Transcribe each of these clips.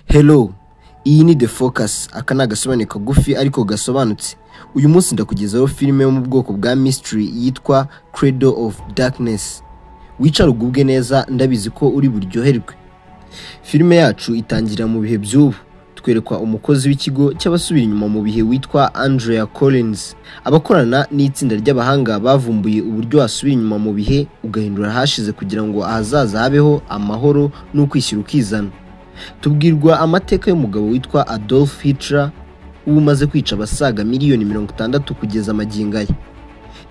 Hello iyi ni The Focus aka ni agasobane kagufi ariko gasobanutse uyu munsi ndakugezaho filime yo mu bwoko bwa mystery yitwa Cradle of Darkness wicare ugubwe neza ndabizi ko uri buryoherwe filime yacu itangira mu bihe by'ubu twerekwa umukozi w'ikigo cy'abasubira inyuma mu bihe witwa Andrea Collins abakorana n'itsinda ry'abahanga bavumbuye uburyo wasubira inyuma mu bihe ugahindura ahashize kugira ngo ahazaza habeho amahoro n'ukwishyira ukizana tubwirwa amateka y'umugabo witwa Adolf Hitler w'umaze kwica abasaga miliyoni mirongo itandatu kugeza amagingo aya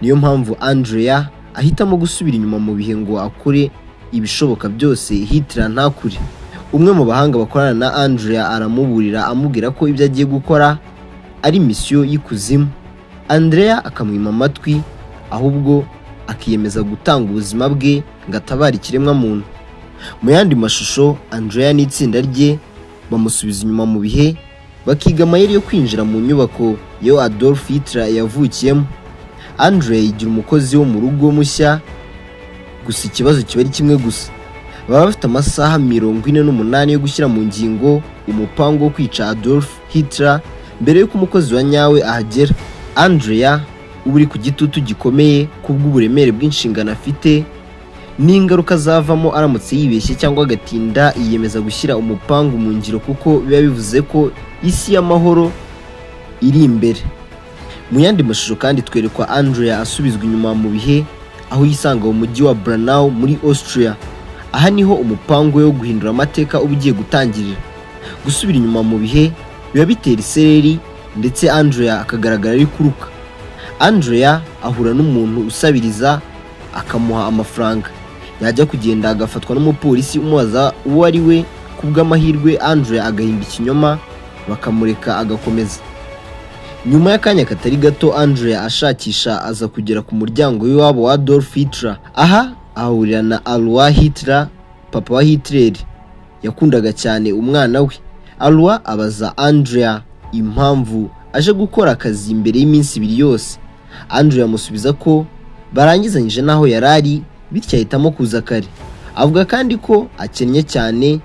niyo mpamvu Andrea ahitamo gusubira inyuma mu bihe ngo akore ibishoboka byose Hitler ntakure umwe mu bahanga bakorana na Andrea aramuburira amubwira ko ibyo agiye gukora ari misiyo y'ikuzimu Andrea akamwima amatwi ahubwo akiyemeza gutanga ubuzima bwe ngo atabare ikiremwamuntu mu yandi mashusho Andrea n'itsinda rye bamusubiza inyuma mu bihe bakiga amayeri yo kwinjira mu nyubako yo Adolf Hitler yavukiyemo Andrea yigira umukozi wo mu rugo mushya gusa ikibazo kiba ari kimwe gusa baba bafite amasaha mirongo ine n'umunani yo gushyira mu ngingo umupango wo kwica Adolf Hitler mbere y'uko umukozi wa nyawe ahagera Andrea uba uri ku gitutu gikomeye kubw'uburemere bw'inshingano afite n'ingaruka zavamo aramutse yibeshye cyangwa agatinda yiyemeza gushyira umupangu mu ngiro kuko biba bivuze ko isi y'amahoro iri imbere mu yandi mashusho kandi twerekwa Andrea asubizwa inyuma mu bihe aho yisanga mu mujyi wa Branau muri Austria aha niho umupangu wo guhindura amateka uba ugiye gutangirira gusubira inyuma mu bihe biba bitera isereri ndetse Andrea akagaragara ari kuruka Andrea ahura n'umuntu usabiriza akamuha amafaranga yajya kugenda agafatwa n'umupolisi umubaza uwo ari we ku bw'amahirwe Andre agahimba ikinyoma bakamureka agakomeza nyuma y'akanya katari gato Andre ashakisha aza kugera ku muryango w'iwabo wa Adolf Hitler aha ahahurira na Alwa Hitler papa wa Hitler yakundaga cyane umwana we Alwa abaza Andrea impamvu aje gukora akazi imbere y'iminsi ibiri yose Andre amusubiza ko barangizanyije n'aho yari ari bityo ahitamo kuza kare avuga kandi ko akennye cyane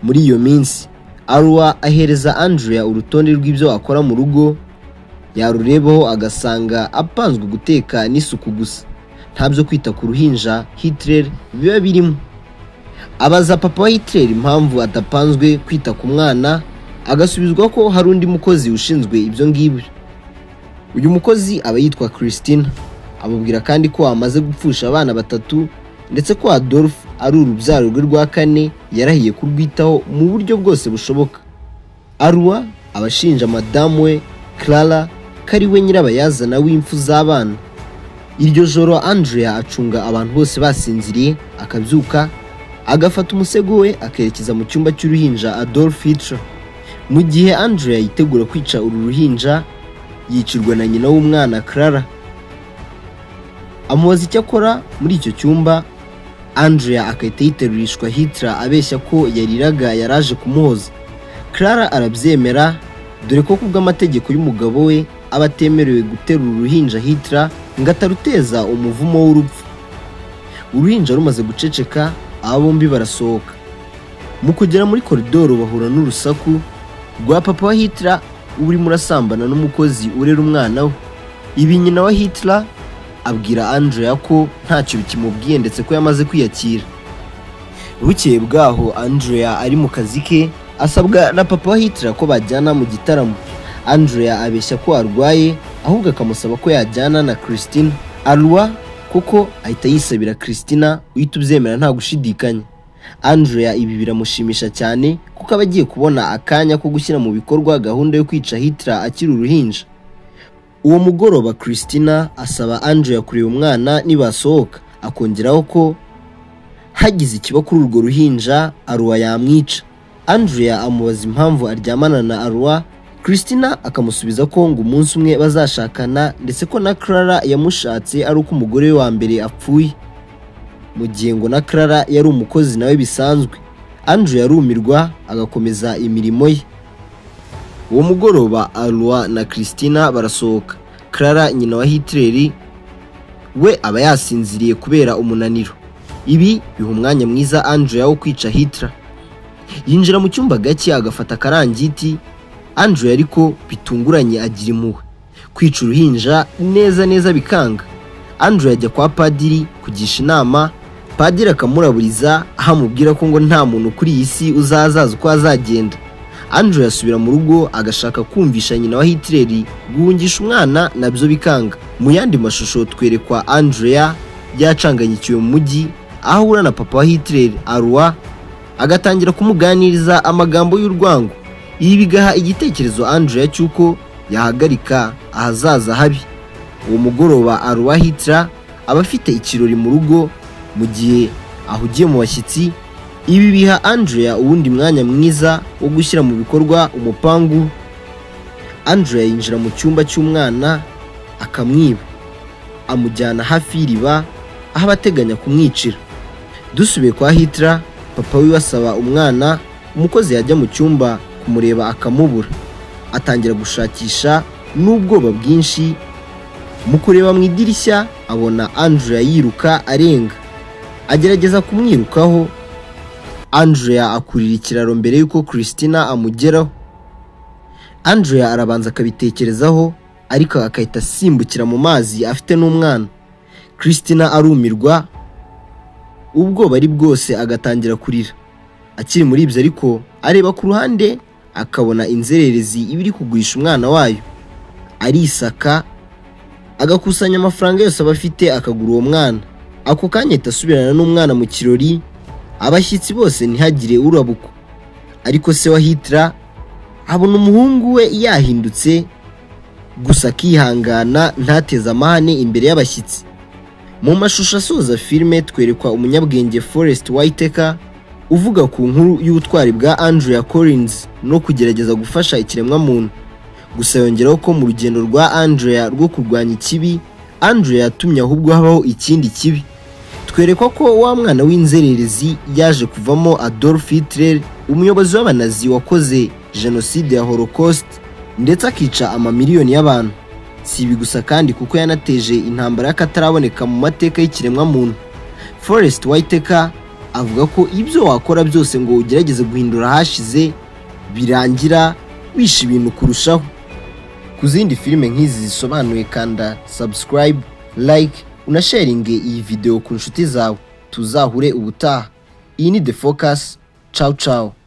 muri iyo minsi Arwa ahereza Andrea urutonde rw'ibyo akora mu rugo yarurebaho agasanga apanzwe guteka n'isuku gusa nta byo kwita ku ruhinja Hitler biba birimo abaza papa wa Hitler impamvu adapanzwe kwita ku mwana agasubizwa ko hari undi mukozi ushinzwe ibyo ngibyo uyu mukozi aba yitwa Christine ababwira kandi ko amaze gupfusha abana batatu ndetse ko Adolf ari urubyaro rwe rwa kane yarahiye kurwitaho mu buryo bwose bushoboka Arwa abashinja madamu we Clara ko ari we nyirabayazana w'impfu z'abana iryo joro Andrea acunga abantu bose basinziriye akabyuka agafata umusego we akerekeza mu cyumba cy'uruhinja Adolf Hitler mu gihe Andrea yitegura kwica uru ruhinja yicirwa na nyina w'umwana Clara amubaza icyo akora muri icyo cyumba Andrea agahita yiterurishwa Hitler abeshya ko yariraga yaraje kumuhoza Clara arabyemera dore ko kubw'amategeko y'umugabo we aba atemerewe guterura uruhinja Hitler ngo ataruteza umuvumo w'urupfu uruhinja rumaze guceceka aba bombi barasohoka mu kugera muri koridoro bahura n'urusaku rwa papa wa Hitler uba urimo urasambana n'umukozi urera umwana we ibi nyina wa Hitler abwira Andrea ko ntacyo bikimubwiye ndetse ko yamaze kwiyakira bukeye bwaho Andrea ari mu kazi ke asabwa na papa wa Hitler ko bajyana mu gitaramo Andrea abeshya ko arwaye ahubwo akamusaba ko yajyana na Christine Arwa kuko ahita yisabira Christina uhita ubyemera nta gushidikanya Andrea ibi biramushimisha cyane kuko aba agiye kubona akanya ko gushyira mu bikorwa gahunda yo kwica Hitler akiri uruhinja uwo mugoroba Christina asaba Andrea kureba umwana nibasohoka akongeraho ko hagize ikiba kuri urwo ruhinja Arwa yamwica Andrea amubaza impamvu aryamana na Arwa Christina akamusubiza ko ngo umunsi umwe bazashakana ndetse ko na Clara yamushatse ari uko umugore we wa mbere apfuye mu gihe ngo na Clara yari umukozi nawe bisanzwe Andrea arumirwa agakomeza imirimo ye uwo mugoroba Arwa na Christina barasohoka Clara nyina wa Hitler we aba yasinziriye kubera umunaniro ibi biha umwanya mwiza Andrea wo kwica Hitler yinjira mu cyumba gake agafata akarangiti Andrew ariko bitunguranye agira impuhwe kwica uruhinja neza neza bikanga Andrew ajya kwa padiri kugisha inama padiri akamuraburiza aho amubwira ko ngo nta muntu kuri iyi si uzazaza uko azagenda Andrew yasubira mu rugo agashaka kumvisha nyina wa Hitler guhungisha umwana nabyo bikanga mu yandi mashusho twerekwa Andrea yacanganyikiwe mu mujyi aho ahura na papa wa Hitler Arwa agatangira kumuganiriza amagambo y'urwango ibi bigaha igitekerezo Andrea cy'uko yahagarika ahazaza habi uwo mugoroba Arwa Hitler aba afite ikirori mu rugo mu gihe ahugiye mu bashyitsi ibi biha Andrea uwundi mwanya mwiza wo gushyira mu bikorwa umupangu Andrea yinjira mu cyumba cy'umwana akamwiba amujyana hafi y'iriba aho abateganya kumwicira dusubiye kwa Hitler papa wiwe asaba umwana umukozi yajya mu cyumba kumureba akamubura atangira gushakisha n'ubwoba bwinshi mu kureba mu idirishya abona Andrea yiruka arenga agerageza kumwirukaho Andrea akurira ikiraro mbere y'uko Christina amugeraho Andrea arabanza akabitekerezaho ariko agahita asimbukira mu mazi afite n'umwana Christina arumirwa ubwoba ari bwose agatangira kurira akiri muri ibyo ariko areba ku ruhande akabona inzererezi iba iri kugurisha umwana wayo arisaka agakusanya amafaranga yose aba afite akagura uwo mwana ako kanya ahita asubirana n'umwana mu kirori abashyitsi bose ntihagire urabuko ariko se wa Hitler abona umuhungu we yahindutse gusa akihangana ntateze amahane imbere y'abashyitsi mu mashusho asoza filime twerekwa umunyabwenge Forest Whitaker uvuga ku nkuru y'ubutwari bwa Andrea Collins no kugerageza gufasha ikiremwamuntu gusa yongeraho ko mu rugendo rwa Andrea rwo kurwanya ikibi Andrea yatumye ahubwo habaho ikindi kibi twerekwa ko wa mwana w'inzererezi yaje kuvamo Adolf Hitler umuyobozi w'abanazi wakoze jenoside ya Holocaust ndetse akica amamiliyoni y'abantu si ibi gusa kandi kuko yanateje intambara y'akataraboneka mu mateka y'ikiremwamuntu Forest Whitaker avuga ko ibyo wakora byose ngo ugerageze guhindura hashize birangira wishe ibintu kurushaho ku zindi filime nk'izi zisobanuye kanda subscribe like unasharinge iyi video ku nshuti zawe tuzahure ubutaha iyi ni the focus ciao ciao